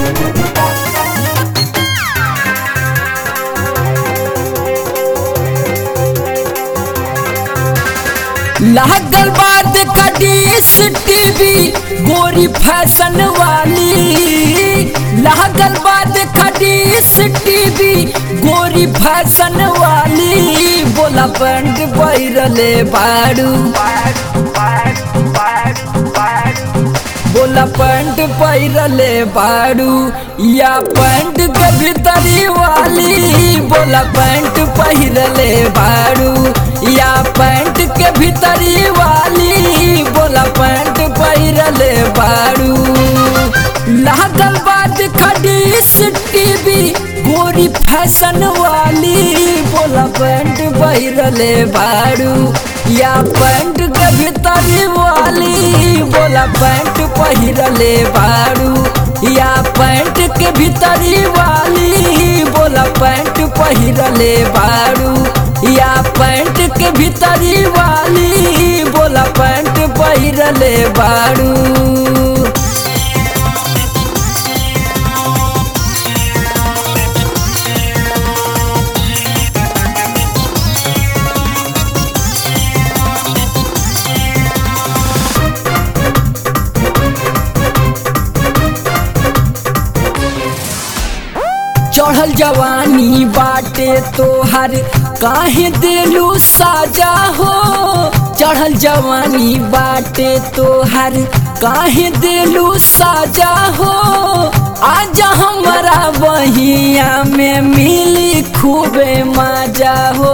लागल बाद कडीस टीवी गोरी फैशन वाली लागल बाद कडीस टीवी गोरी फैशन वाली बोला बंड बैरले बाड़ू बोला पैंट पैरले बाड़ू या पैंट के भीतरी वाली बोला पैंट पहिरले बाड़ू या पैंट के भीतरी वाली बोला पैंट पहिरले बाड़ू लागल बाद खडीस टीवी गोरी फैशन वाली बोला पैंट पहिरले बाड़ू या पैंट के भीतरी वाली बोला पैंट पहिरले बाड़ू या पैंट के भीतरी वाली बोला पैंट पहिरले बाड़ू या पैंट के भीतरी वाली बोला पैंट पहिरले बाड़ू चढ़ल जवानी बाटे तोहर काहे दिलू साजा हो चढ़ल जवानी बाटे तोहर काहे दिलू साजा हो आजा हमारा बहिया में मिली खूबे मजा हो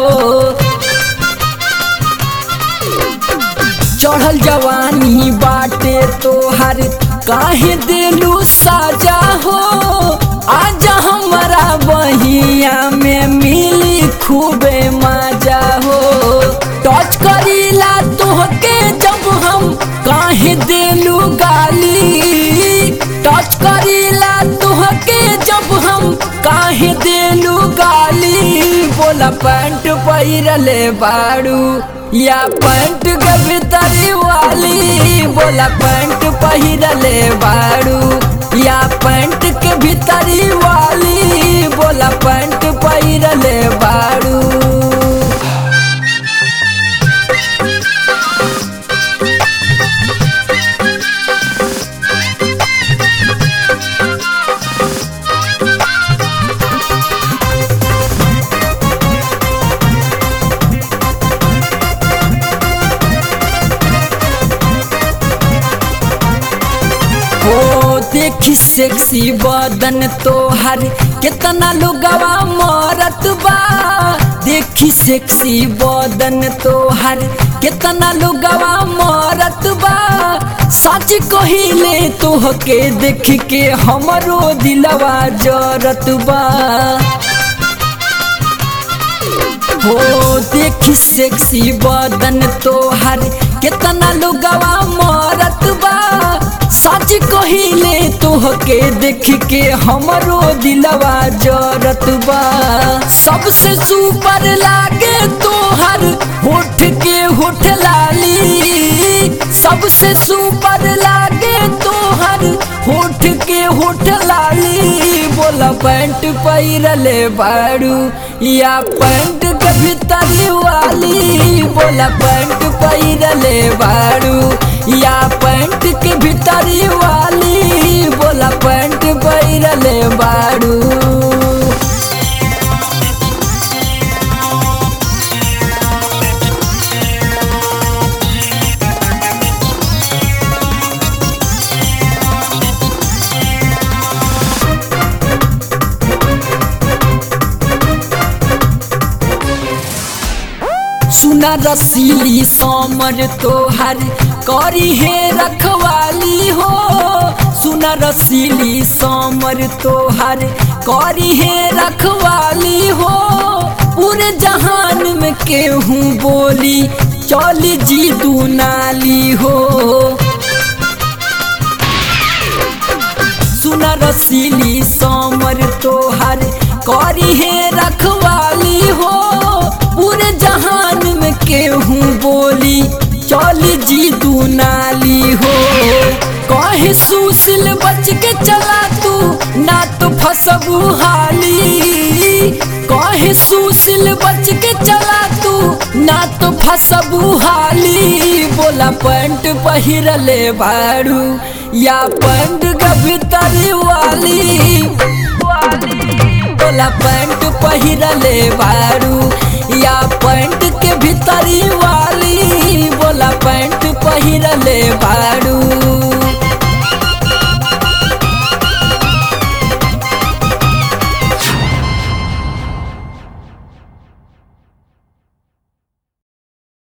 चढ़ल जवानी बाटे तोहर काहे दिलू साजा हो आजा हमारा बहिया में मिली खूबे मजा हो टच करीला तोहके जब हम काहे दिलू गाली टच करीला तोहके जब हम काहे दिलू गाली बोला पैंट पहिरले बाड़ू या पैंट के भीतरी वाली बोला पैंट पहिरले बाड़ू या पैंट के भीतरी वाली बोला पैंट पहिरले बाड़ू हो देखी सेक्सी बदन तोहर कितना लोगवा मरत बा देखी सेक्सी बदन तोहर कितना लोगवा मरत बा सच कहिले तोहके देख के हमरो दिलवा जरत बा हो देखी सेक्सी बदन तोहर कितना लोगवा मरत बा सच कहिले तोहके देख के हमरो दिलवा जरत बा सबसे सुपर लागे तोहर होठ के होठ लाली सबसे सुपर लागे तोहर होठ के होठ लाली बोला पैंट पहिरले बाड़ू या पैंट के भीतरी वाली बोला पैंट पहिरले बाड़ू या पैंट के भीतरी वाली बोला पैंट पहिरले बाड़ू सुना रसीली समर तोहर करी है रखवाली हो सुना रसीली समर तोहर करी है रखवाली हो पूरे जहान में केहू बोली चल जी दू नाली हो सुना रसीली समर तोहर करी है रखवाली हो पूरे जहान में केहू बोली चल जी दूनाली हो कहे सुशील बच के चला तू ना तो फसबू हाली कहे सुशील बच के चला तू ना तो फसबू हाली बोला पैंट पहिरले बारू या पैंट गभितरी वाली बोला पैंट पहिरले बारू या पैंट के भीतरी वाली बोला पैंट पहिरले बारू